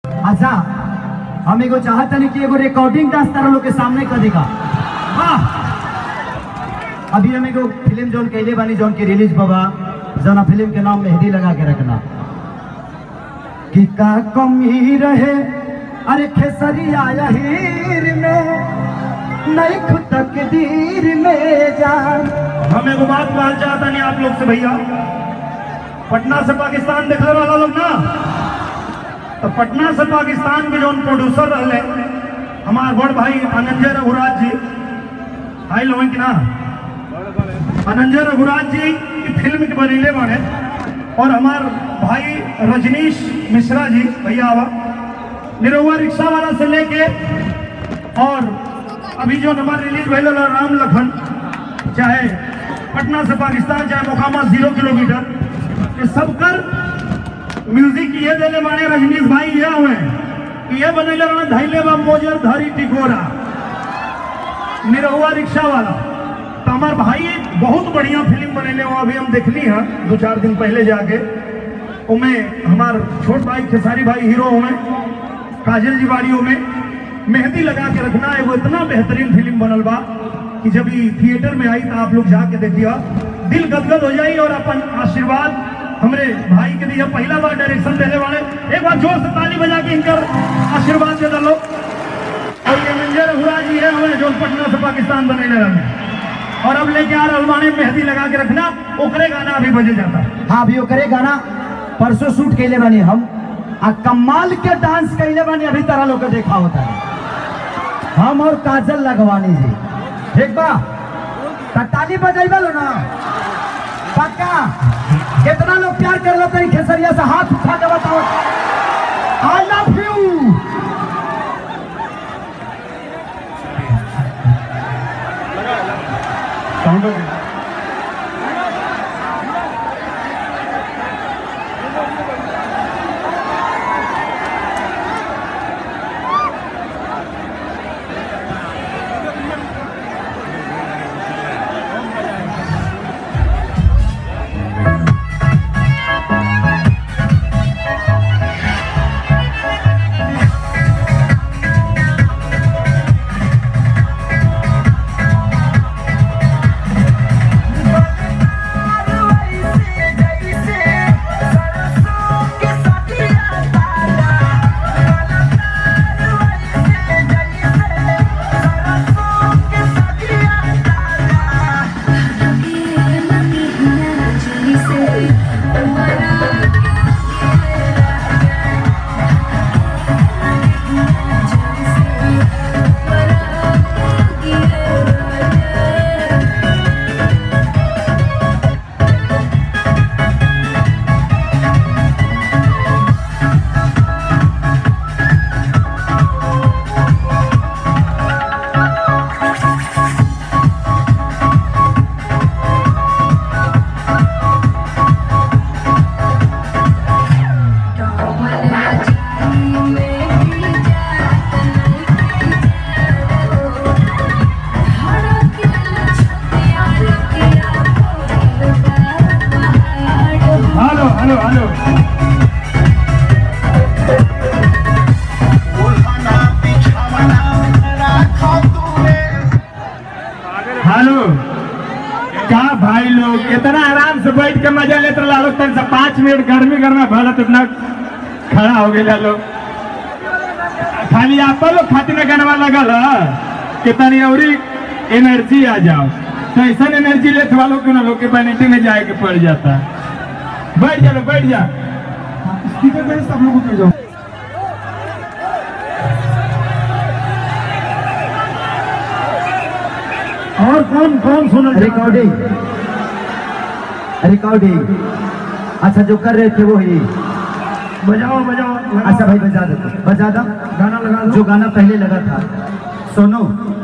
अच्छा हम एगो चाहत नहीं कि एगो रिकॉर्डिंग डांस तारा लोग के सामने कर देगा वाह अभी हम एगो फिल्म जोन कैले बानी जोन की रिलीज बाबा जना फिल्म के नाम मेहंदी लगा के रखना कि का कमी रहे अरे खेसरिया हीर में नहीं खुद तकदीर में जान हम एगो बात कहना चाहता नहीं आप लोग से भैया पटना से पाकिस्तान देखने वाला लोग ना तो पटना से पाकिस्तान के जो प्रोड्यूसर रहे हमार बड़ भाई अनंजय रघुराज जी आई लोगन की ना अनंजय रघुराज जी की फिल्म के बनीले बने और हमार भाई रजनीश मिश्रा जी भैया आवा निरहुआ रिक्शा वाला से लेके और अभी जो हमारे रिलीज भैल राम लखन चाहे पटना से पाकिस्तान चाहे मोकामा जीरो किलोमीटर ये सब कर म्यूजिक ये देले बाने रजनीश भाई ये हुए कि ये बनेले बाने धैले बा मोजर धरी टिकोरा निरहुआ रिक्शा वाला तो हमार भाई एक बहुत बढ़िया फिल्म बनेले वो अभी हम देखली है दो चार दिन पहले जाके उमें हमार छोट भाई खेसारी भाई हीरो हुए काजल जी बाड़ी में मेहंदी लगा के रखना है वो इतना बेहतरीन फिल्म बनल बा कि जब ये थिएटर में आई तो आप लोग जाके देखिए दिल गदगद हो जाई और अपन आशीर्वाद हमरे भाई के लिए पहला बार डायरेक्शन देने वाले एक बार जोर से ताली बजा के इनकर आशीर्वाद दे दलो और ये मंजर हुआ जी है हमें जो पटना से पाकिस्तान बने लगे और अब लेके आ रहे मेहंदी लगा के रखना ओकरे गाना अभी बजे जाता हाँ अभी ओकरे गाना परसों शूट कैले बानी हम आ कमाल के डांस कैले बानी अभी तारा लोग के देखा होता है हम और काजल लगवानी जी ठीक बा त ताली बजाइबा लो ना पक्का कितना लोग प्यार कर लो तरी खेसरिया से हाथ उठा के बताओ I love you hello hello hello hello क्या भाई लोग इतना आराम से बैठ के मजा लेते रहा लोग तन से पाँच मिनट गर्मी गर्मी भरत इतना खड़ा हो गया लोग खाली आप लोग खातिर में गनवा लगल है कि तनी और एनर्जी आ जाओ तो ऐसा एनर्जी लेते वालों के ना लोग के बैनिटी में जाए के पड़ जाता है बैठ जा लोग बैठ जा स्पीकर पे सब लोग उतर जाओ और कौन कौन सुना रिकॉर्डिंग रिकॉर्डिंग अच्छा जो कर रहे थे वो ही बजाओ बजाओ अच्छा भाई बजा दो बजा दो गाना लगा दो जो गाना पहले लगा था सुनो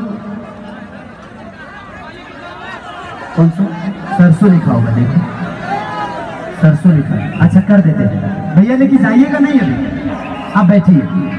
कौन सा सरसों लिखा होगा देखो सरसों लिखा है अच्छा कर देते हैं भैया लेकिन जाइएगा नहीं अभी आप बैठिए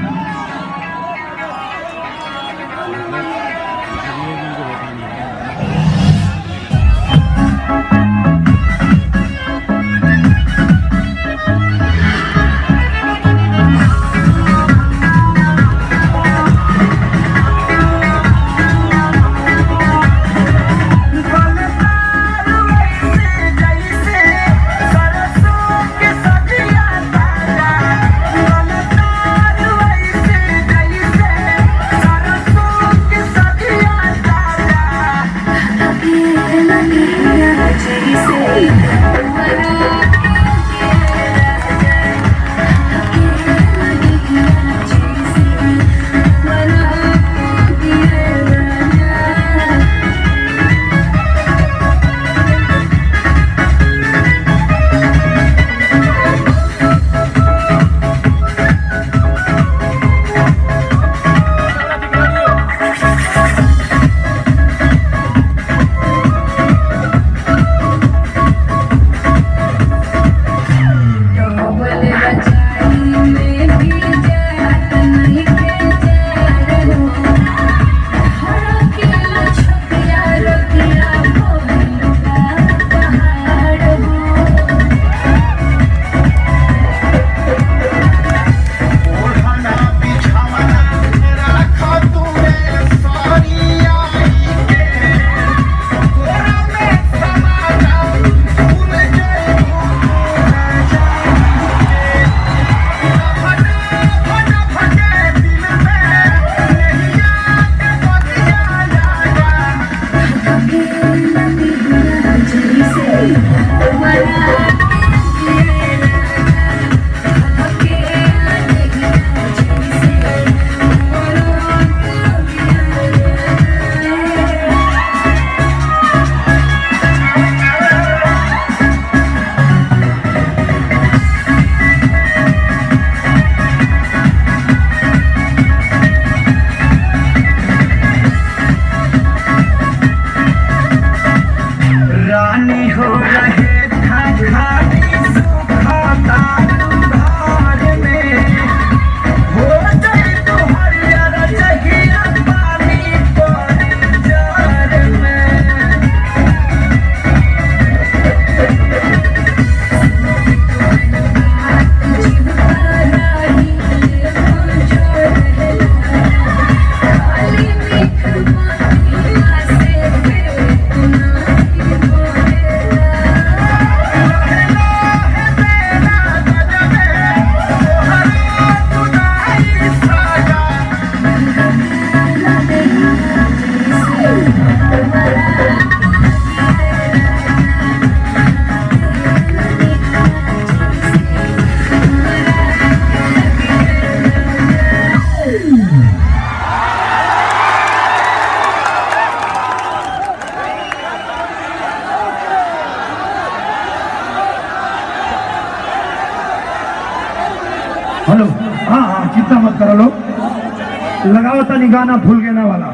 हाँ हाँ चिंता मत करो लोग लगाओ तनी गाना फूल गेना वाला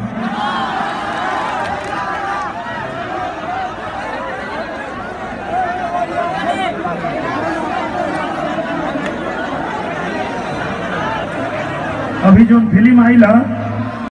अभी जो फिल्म आई ला